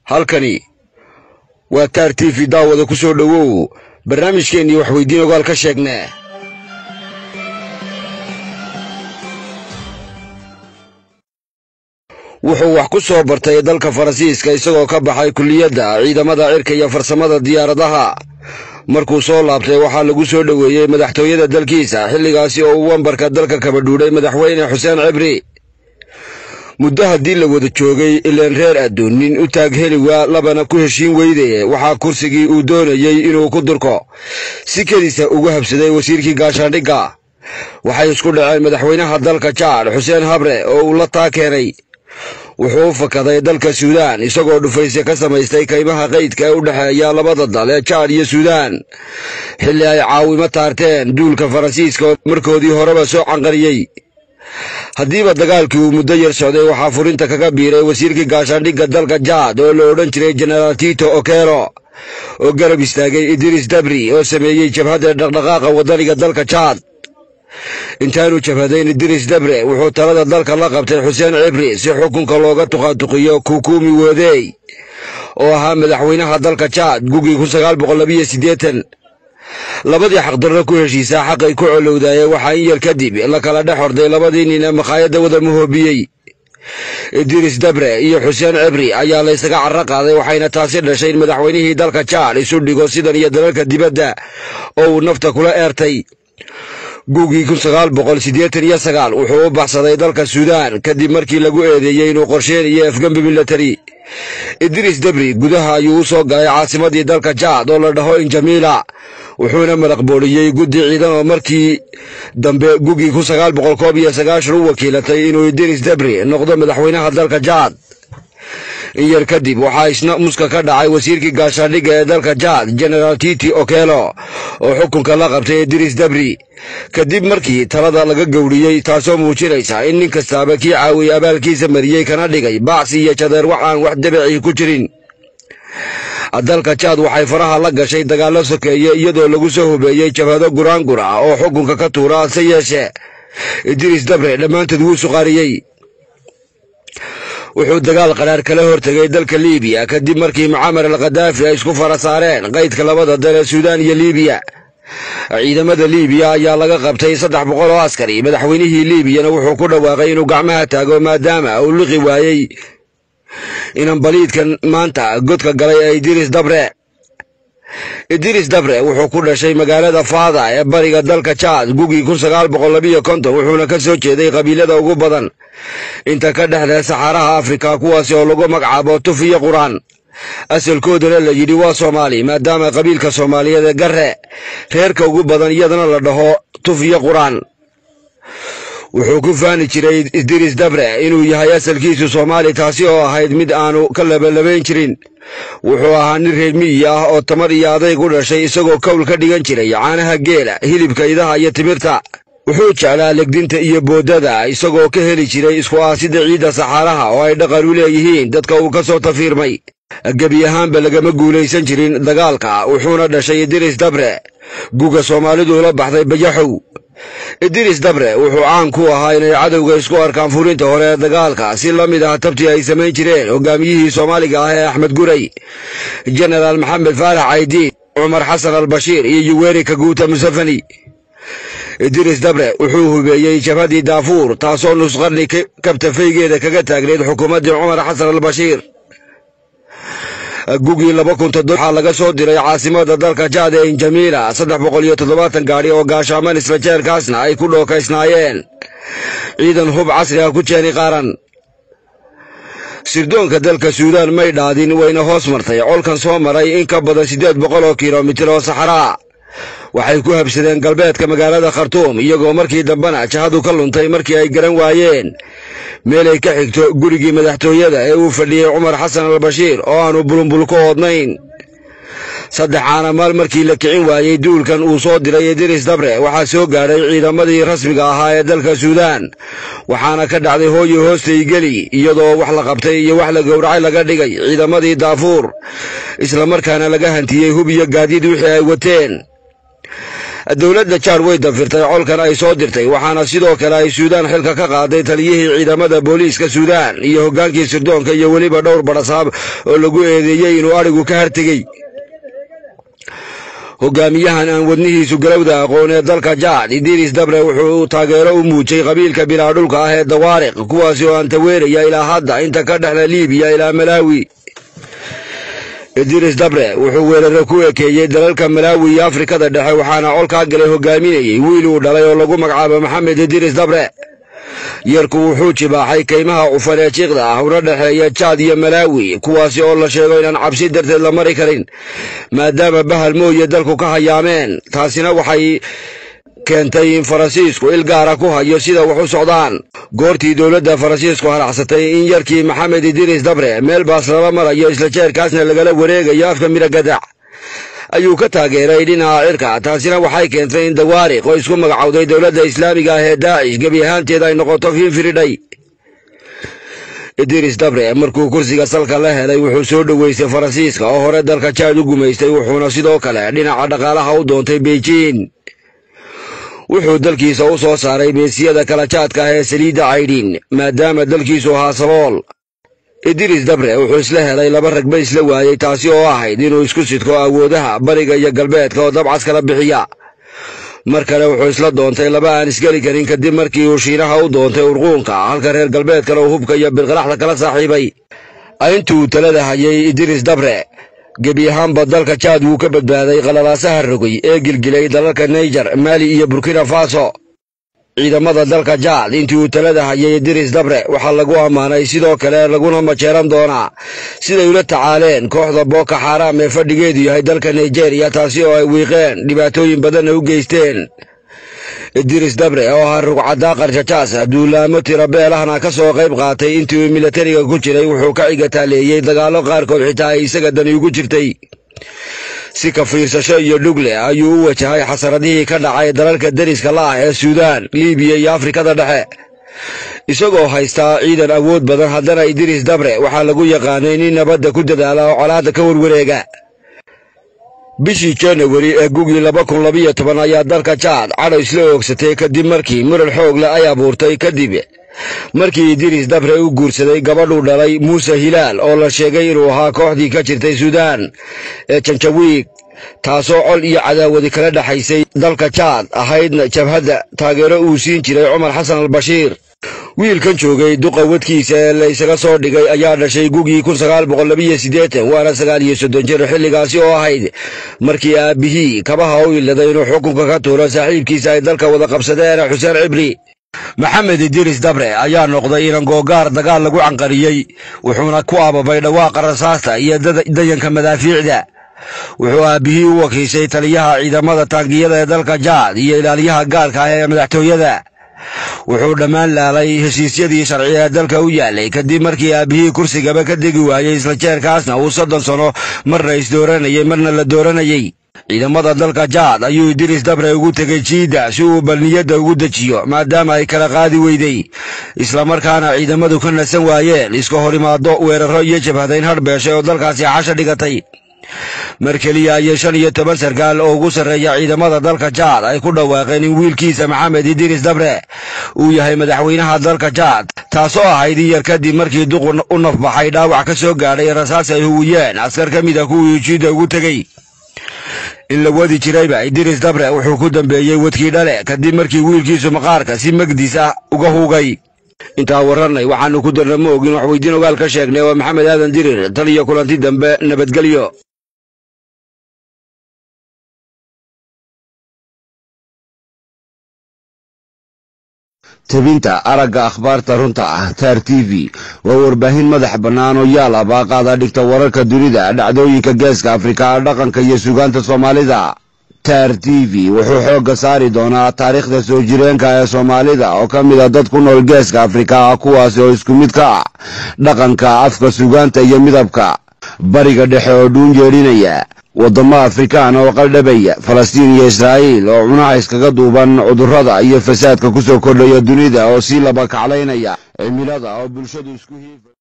halkani waa taar t v daawada ku soo dhowow barnaamijkeennii waxweydiin ogaal ka sheegnee wuxuu wax ku soo bartay dalka faransiiska isagoo ka baxay kulliyadda ciidamada cirka iyo farsamada diyaaradaha markuu soo laabtay waxaa lagu soo dhoweeyey madaxtooyada dalkiisa xilligaasi oo uu wambarka dalka kaba dhuudhay madaxweyne xuseen cibri muddo haddii la wada joogay ileen reer adduun nin u taag heli waa labana ku heshiin weydaye waxaa kursigii uu doonayey inuu ku durko si kediisa ugu habsaday wasiirkii gaashaandhigga waxay isku dhaceen madaxweynaha dalka jaad xuseen habre oo uu la taa keenay wuxuu u fakaday dalka suudaan isagoo dhufayse ka samaystay kaymaha qaydka ee u dhexeeya labada dal ee jaad iyo suudaan xilli ay caawimo taarteen duulka faransiiska oo markoodii horeba soo canqariyey haddiiba dagaalkii uu muddo yar socday waxaa furinta kaga biiray wasiirkii gaashaandhigga dalka jaad oo la odhan jiray jenaraal tito okelo oo garab istaagay idriis dabri oo sameeyey jabhadda dhaqdhaqaaqa waddaniga dalka jaad intaanu jabhadayn idriis dabre wuxuu talada dalka la qabtay xuseen cibri si xukunka looga tuqaatuqiyo kukuumi woodey oo ahaa madaxweynaha dalka jaad gugii kun sagaal boqol labiyo siddeetan labadii xaqdarro ku heshiisaa xaqay ku colowdaayeen waxaa in yar kadib la kala dhex horday labadii nin ee makhaayadda wada muhoobiyey idriis dabre iyo xuseen cibri ayaa laysaga carro qaaday waxayna taasi dhashay in madaxweynihii dalka jaad isu dhigo sidan iyo dalalka dibadda oo uu nafta kula eertay gugii kun sagaal boqol siddeetan iyo sagaal wuxuu u baxsaday dalka suudaan kadib markii lagu eedeeyey inuu qorsheenayo afgembi milatari idriis dabri gudaha ayuu u soo galay caasimadii dalka jaad oo la dhaho injamiila wuxuuna maraq booliyey guddi ciidan oo markii dambe gugii kun sagaal boqol koob iyo sagaashan u wakiilatay inuu idriis dabri noqdo madaxweynaha dalka jaad in yar kadib waxaa isna muska ka dhacay wasiirkii gaashaandhigga ee dalka jaad jenaraal titi okelo oo xukunka la qabtay idriis dabri kadib markii talada laga gowriyey taasoo muujinaysa in nin kastaaba kii caawiyey abaalkiisa mariyey kana dhigay bacsi iyo jadeer wax aan wax dabicii ku jirin dalka jaad waxay faraha la gashay dagaallo sokeeye iyadoo lagu soo hubeeyey jabhado guraangur ah oo xukunka ka tuura hase yeeshe idriis dabre dhammaantood wuu suqaariyey wuxuu dagaal qaraar kala hortegay dalka liibiya kadib markii mucamar al khadaafi ay isku fara saareen qaydka labada dal ee suudaan iyo liibiya ciidamada liibiya ayaa laga qabtay saddex boqol oo askari madaxweynihii liibiyana wuxuu ku dhawaaqay inuu gacmaha taago maadaama uu liqi waayey inan baliidkan maanta godka galay ee idriis dabre idriis dabre wuxuu ku dhashay magaalada faada ee bariga dalka jaad gugii kun sagaal boqol labiyo konton wuxuuna ka soo jeeday qabiilada ugu badan inta ka dhexda saxaaraha afrika kuwaasi oo lagu magacaabo tuf iyo quraan asalkoodana la yidhi waa soomaali maadaama qabiilka soomaaliyeed ee garre reerka ugu badan iyadana la dhaho tuf iyo quraan wuxuu ku faani jiray idriis dabre inuu yahay asalkiisu soomaali taasi oo ahayd mid aanu ka labalabayn jirin wuxuu ahaa nin reer miyi ah oo tamar iyo adayg u dhashay isagoo kowl ka dhigan jiray caanaha geela hilibka idaha iyo timirta wuxuu jeclaa legdinta iyo boodada isagoo ka heli jiray isku aasida ciidda saxaaraha oo ay dhaqan u leeyihiin dadka uu ka soo tafiirmay gebi ahaanba lagama guulaysan jirin dagaalka wuxuuna dhashay idriis dabre guga soomaalidu la baxday bayaxow idriis dabre wuxuu caan ku ahaa inay cadowga isku arkaan furinta hore ee dagaalka si la mid ah tabtii ay samayn jireen hogaamiyihii soomaaliga ah ee axmed guray jenaraal maxamed faarax caydiin cumar xasan albashiir iyo yuweri kaguuta musafani idriis dabre wuxuu hubeeyey jabhadii daafuur taasoo nusqarni kabtafaygeeda kaga taagneyd xukuumaddii cumar xasan albashiir gugii laba kun toddoba waxaa laga soo diray caasimada dalka jaad ee injamiila saddex boqol iyo toddobaatan gaadhi oo gaashaaman isla jeerkaasna ay ku dhookaysnaayeen ciidan hub casri ah ku jeeni qaaran sirdoonka dalka suudaan may dhaadin wayna hoos martay colkan soo maray in ka badan siddeed boqol oo kilomitir oo saxaraa waxay ku habsadeen galbeedka magaalada khartuum iyagoo markii dambena jahadu ka luntay markii ay garan waayeen meelay ka xigto gurigii madaxtooyada ee uu fadhiyey cumar xasan albashiir oo aanu bulunbul ku oodnayn saddex caanamaal markii la kicin waayey duulkan uu soo diray idriis dabre waxaa soo gaadhay ciidamadii rasmiga ahaa ee dalka suudaan waxaana ka dhacday hooyo hoostay geli iyadoo wax la qabtay iyo wax la gowracay laga dhigay ciidamadii daafuur islamarkaana laga hantiyey hub iyo gaadiid wixii ay wateen dowladda jaad way dafirtay colkan ay soo dirtay waxaana sidoo kale ay suudaan xilka ka qaaday taliyihii ciidamada booliiska suudaan iyo hoggaankii sirdoonka iyo weliba dhowr badhasaab oo lagu eedeeyey inuu adhigu ka hartegey hogaamiyahan aan wadnihiisu galowda aqoon ee dalka jaad idiris dabre wuxuu taageero u muujay qabiilka bilaadhulka ah ee dawaariq kuwaasi oo aan taweeraya ilaa hadda inta ka dhexla liibiya ilaa malaawi idiris dabre wuxuu weeraro ku ekeeyey dalalka malaawi iyo afrikada dhexe waxaana colkaa galay hogaaminayey wiil uu dhalay oo lagu magacaabo maxamed idiris dabre yarku wuxuu jibaaxay kaymaha cufan ee jiiqda ah una dhexeeya jaad iyo malaawi kuwaasi oo la sheego inaan cabsi darteed la mari karin maadaama bahal mooye dalku ka hayaameen taasina waxay keentay in faransiisku il gaara ku hayo sida wax u socdaan goortii dowladda faransiisku haracsatay in yarkii maxamed idiris dabre meel baas lala marayo isla jeerkaasna lagala wareegayo afka midha gadac ayuu ka taageeray dhinaca cirka taasina waxay keentay in dawaariq oo isku magacowday dowladda islaamiga ah ee daacish gebi ahaanteed ay noqoto fiinfiridhay idiris dabre markuu kursiga salka la helay wuxuu soo dhoweystay faransiiska oo hore dalka jaad u gumaystay wuxuuna sidoo kale dhinaca dhaqaalaha u doontay beijing wuxuu dalkiisa u soo saaray meesiyada kala jaadka ah ee saliidda caydhin maadaama dalkiisu ahaa sabool idiris dabre wuxuu isla helay laba ragba isla waayey taasi oo ahayd inuu isku sidko awoodaha bariga iyo galbeedka oo dabcas kala bixiya mar kale wuxuu isla doontay laba aan isgeli karin kadib markii uu shiinaha u doontay urquunka halka reer galbeedkana uu hubka iyo bilqaraxda kala saaxiibay intuu talada hayay idiris dabre gebi ahaanba dalka jaad wuu ka badbaaday qalalaasaha rogay ee gilgilay dalalka naijer maali iyo burkina faso ciidamada dalka jaad intii uu talada hayay idiris dabre waxaa lagu ammaanay sidoo kale laguna majeeran doonaa siday ula tacaaleen kooxda booko xaaraam ee fadhigeedu yahay dalka nigeriya taasi oo ay wiiqeen dhibaatooyin badanna u geysteen idiris dabre oo ahaa rugcaddaa qarshajaas duulaamo tirabeelahna ka soo qayb qaatay intii uu milatariga ku jiray wuxuu ka cigataaleeyey dagaallo qaarkood xitaa ay isaga dani ugu jirtay si ka fiirsasho iyo dhugle ayuu u wajahay xasaradihii ka dhacay dalalka deriska la ah ee suudaan liibiya iyo afrikada dhexe isagoo haystaa ciidan awood badan haddana idiris dabre waxaa lagu yaqaanay nin nabadda ku dadaala oo colaadda ka warwareega bishii janawari ee gugii laba kun labiyo toban ayaa dalka jaad cadho isla oogsatay kadib markii muran xoog leh ay abuurtay kadib markii idiris dabre u guursaday gabadhuu dhalay muuse hilaal oo la sheegay inuu ahaa kooxdii ka jirtay suudaan ee janjawiig taasoo col iyo cadaawadi kala dhexaysay dalka jaad ahaydna jabhadda taageero uu siin jiray cumar xasan albashiir wiilkan joogay duqa wadkiisa ee la ysaga soo dhigay ayaa dhashay gugii kun sagaal boqol labiyo siddeetan waana sagaal iyo soddon jir xilligaasi oo ahayd markii aabbihii kabaha u iladay inuu xukunka ka tuuro saaxiibkiisa ay dalka wada qabsadeen xuseen cibri maxamed idiris dabre ayaa noqday inan googaar dagaal lagu canqariyey wuxuuna ku ababay dhawaaqa rasaasta iyo dayanka madaafiicda wuxuu aabbihii u wakiishay taliyaha ciidamada taangiyada ee dalka jaad iyo ilaaliyaha gaarka ah ee madaxtooyada wuxuu dhammaan laalay heshiisyadii sharciga ee dalka u yaalay kadib markii aabbihii kursigaba ka degi waayey isla jeerkaasna uu soddon sano marna isdooranayey marna la dooranayey ciidamada dalka jaad ayuu idiris dabre ugu tegey jiidda si uu balniyadda ugu dejiyo maadaama ay kala qaadi weyday islamarkaana ciidamadu ka nasan waayeen iska hor imaado weerarro iyo jabhadayn hadhbeeshay oo dalkaasi xasha dhigatay mar keliya ayay shan iyo toban sarkaal oo ugu sarreeya ciidamada dalka jaad ay ku dhawaaqeen in wiilkiisa maxamed idiris dabre uu yahay madaxweynaha dalka jaad taasoo ahayd in yar kadib markii duqu u nafbaxay dhaawac ka soo gaadhay rasaas ay huwiyeen askar ka mid a kuwii jiidda ugu tegey in la wadi jirayba idiris dabre wuxuu ku dambeeyey wadkii dhale kadib markii wiilkiisu maqaarka si magdiis ah uga hugay intaa warranay waxaannu ku darna ma ogin wax weydiin ogaal ka sheegnay waa maxamed aadan dirir tan iyo kulanti dambe nabadgelyo tebinta aragga akhbaarta runta ah taar t v waa warbaahin madax bannaan oo yaal ah baaqaada dhigta wararka dunida dhacdooyinka geeska afrika dhaqanka iyo sugaanta soomaalida taar t v wuxuu xoogga saari doonaa taariikhda soo jireenka ee soomaalida oo ka mid a dad ku nool geeska afrika kuwaasi oo isku mid ka ah dhaqanka afka sugaanta iyo midabka bariga dhexe oo dhuun yeedhinaya waddamo afrikaan oo qaldhabaya falastiin iyo israa'iil oo cunaha iskaga duuban cudurrada iyo fasaadka ku soo kordhaya dunida oo sii laba kaclaynaya cimilada oo bulshadu isku hiifa